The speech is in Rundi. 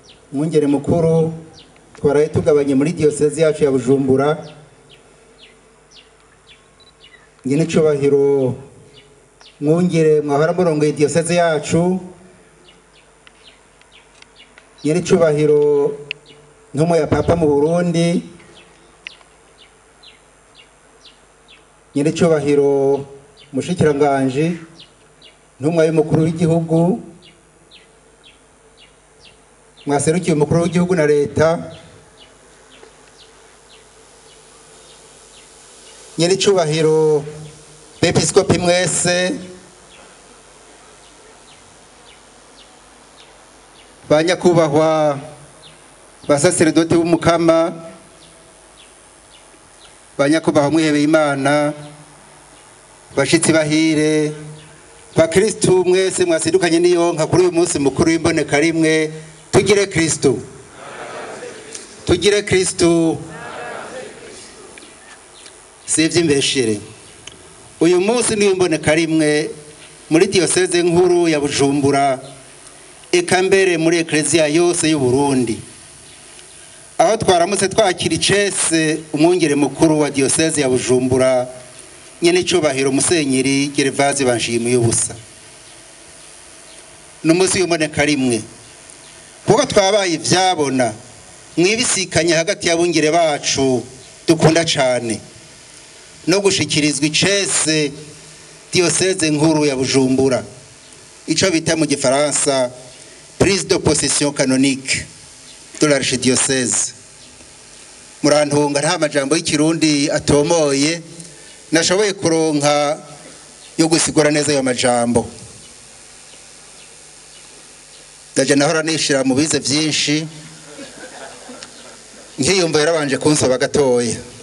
umwungere mukuru twaraye tugabanye muri diyosezi yacu ya bujumbura nyine icubahiro mwungere mwahora murongoye diyosezi yacu nyine icubahiro ntumwe ya papa mu burundi nyine icubahiro mushikiranganji ntumwa y'umukuru w'igihugu mwaserukiye umukuru w'igihugu na leta nyiri icubahiro bepiskopi mwese ba nyakubahwa basaseredoti b'umukama ba nyakubahwa mwihebeye imana bashitsi bahire bakristu mwese mwasidukanye n'iyonka kuri uyu munsi mukuru w'imboneka rimwe tugire kristu tugire kristu si iby'imbeshere uyu munsi niyo mboneka rimwe muri diyoseze nkuru ya bujumbura eka mbere muri ekereziya yose y'u Burundi aho twaramutse twakira icese umwungere mukuru wa diyoseze ya bujumbura nyene icubahiro musenyeri gerevazi banshimiye ubusa n'umunsi w'imboneka rimwe kuko twabaye ivyabona mwibisikanye hagati y'abungere bacu dukunda cane no gushikirizwa icese diyoseze nkuru ya bujumbura ico bita mu gifaransa prise de possession canonique de l'archidiocèse murantunga nta majambo y'ikirundi atomoye nashoboye kuronka yo gusigura neza ayo majambo ndaje nahora nishira mu bize vyinshi nkiyumva yarabanje kunsaba gatoya